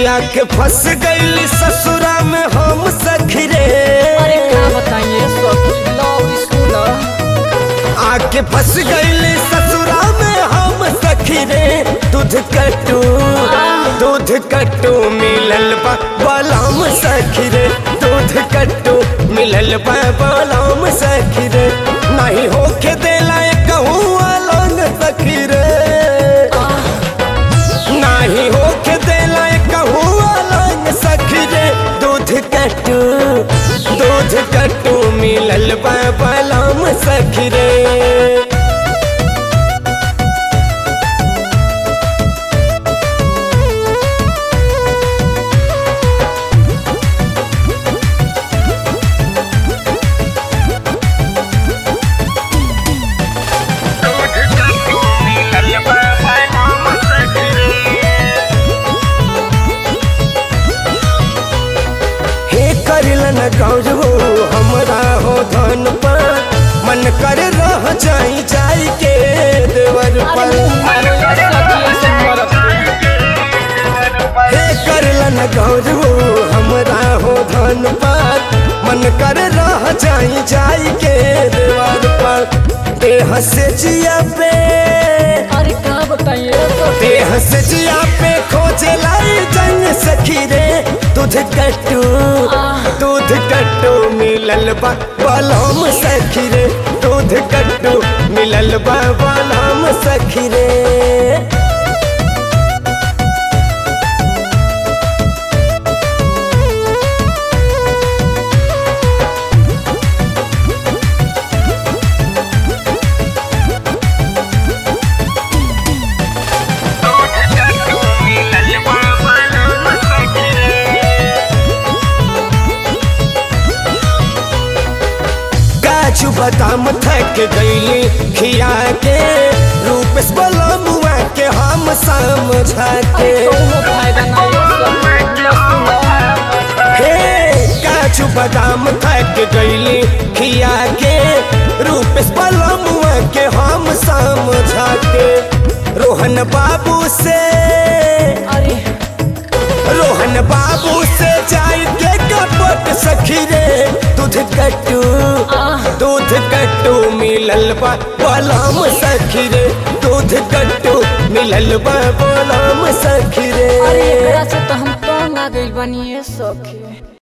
आके फंस गईली ससुरा में हम सखी रे अरे का बताइए सखी लव स्कूल आके फंस गईली ससुरा में हम सखी रे दूध कटू दूध कटू मिलल बा बलाम सखी रे दूध कटू मिलल बा बलाम सखी रे नहीं होके देला कहूँ अलग सखी रे नाही होके देला कहूँ अलग सखी रे दूध कटू दूध कटू मिलल बा बलाम सखी रे हे करिलन गौरव हमरा हो धन पर मन कर रह जाई जाई के देवर पर हे करलन गौरव हमरा हो धन पर मन कर रह जाई जाई के देवर पर देह से जिया पे अरे का बताइए सखी देह से जिया पे खोजे लाई जंग सखी रे दूध कट्टू दूध कट्टू मिलल बा बलम सखी रे दूध कट्टू मिलल बा बलम सखी रे काजू बादाम थक गईली खिया के रूप से बलमुआ के हम समझा के कोनो फायदा नहीं सखी हे काजू बादाम थक गईली खिया के रूप से बलमुआ के हम समझा के रोहन बाबू से अरे रोहन बाबू से जाई के कपट सखी रे दूध कट्टू दूध कट्टू मिलल बा बलम सखी रे दूध कट्टू मिलल बा बलम सखी रे अरे एकरा से तो हम तंग आ गइल बानी सखी